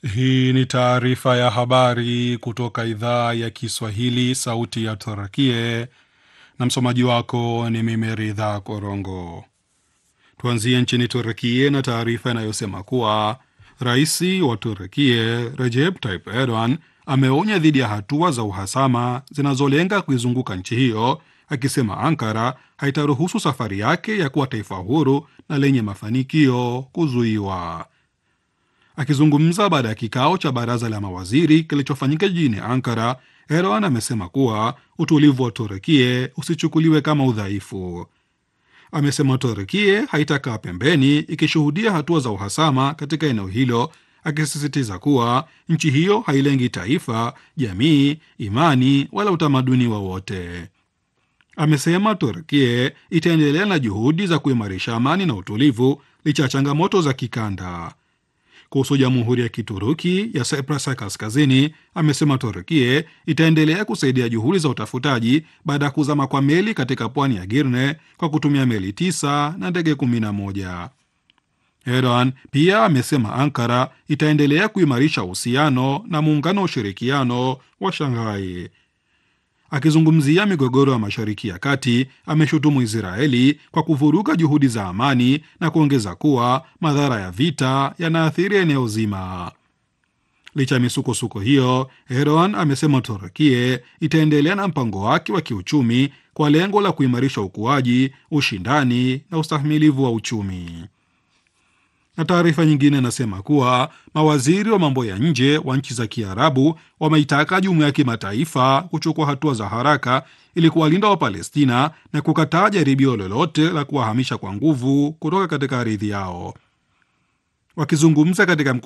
Hii ni taarifa ya habari kutoka idhaa ya Kiswahili, sauti ya Turakie, na msomaji wako ni mimi Ridha Korongo. Tuanzie nchini Turakie na taarifa inayosema kuwa rais wa Turakie Recep Tayyip Erdogan ameonya dhidi ya hatua za uhasama zinazolenga kuizunguka nchi hiyo, akisema Ankara haitaruhusu safari yake ya kuwa taifa huru na lenye mafanikio kuzuiwa. Akizungumza baada ya kikao cha baraza la mawaziri kilichofanyika jijini Ankara, Erdogan amesema kuwa utulivu wa Turukie usichukuliwe kama udhaifu. Amesema Turukie haitakaa pembeni ikishuhudia hatua za uhasama katika eneo hilo, akisisitiza kuwa nchi hiyo hailengi taifa, jamii, imani wala utamaduni wowote. Amesema Turukie itaendelea na juhudi za kuimarisha amani na utulivu licha ya changamoto za kikanda. Kuhusu jamhuri ya Kituruki ya Cyprus ya Kaskazini, amesema Turukie itaendelea kusaidia juhudi za utafutaji baada ya kuzama kwa meli katika pwani ya Girne kwa kutumia meli tisa na ndege kumi na moja. Erdogan pia amesema Ankara itaendelea kuimarisha uhusiano na muungano wa ushirikiano wa Shanghai. Akizungumzia migogoro ya Mashariki ya Kati, ameshutumu Israeli kwa kuvuruga juhudi za amani na kuongeza kuwa madhara ya vita yanaathiri eneo zima. Licha ya misukosuko hiyo, Erdogan amesema Turukie itaendelea na mpango wake wa kiuchumi kwa lengo la kuimarisha ukuaji, ushindani na ustahimilivu wa uchumi na taarifa nyingine inasema kuwa mawaziri wa mambo ya nje wa nchi za Kiarabu wameitaka jumuiya ya kimataifa kuchukua hatua za haraka ili kuwalinda Wapalestina na kukataa jaribio lolote la kuwahamisha kwa nguvu kutoka katika ardhi yao. Wakizungumza katika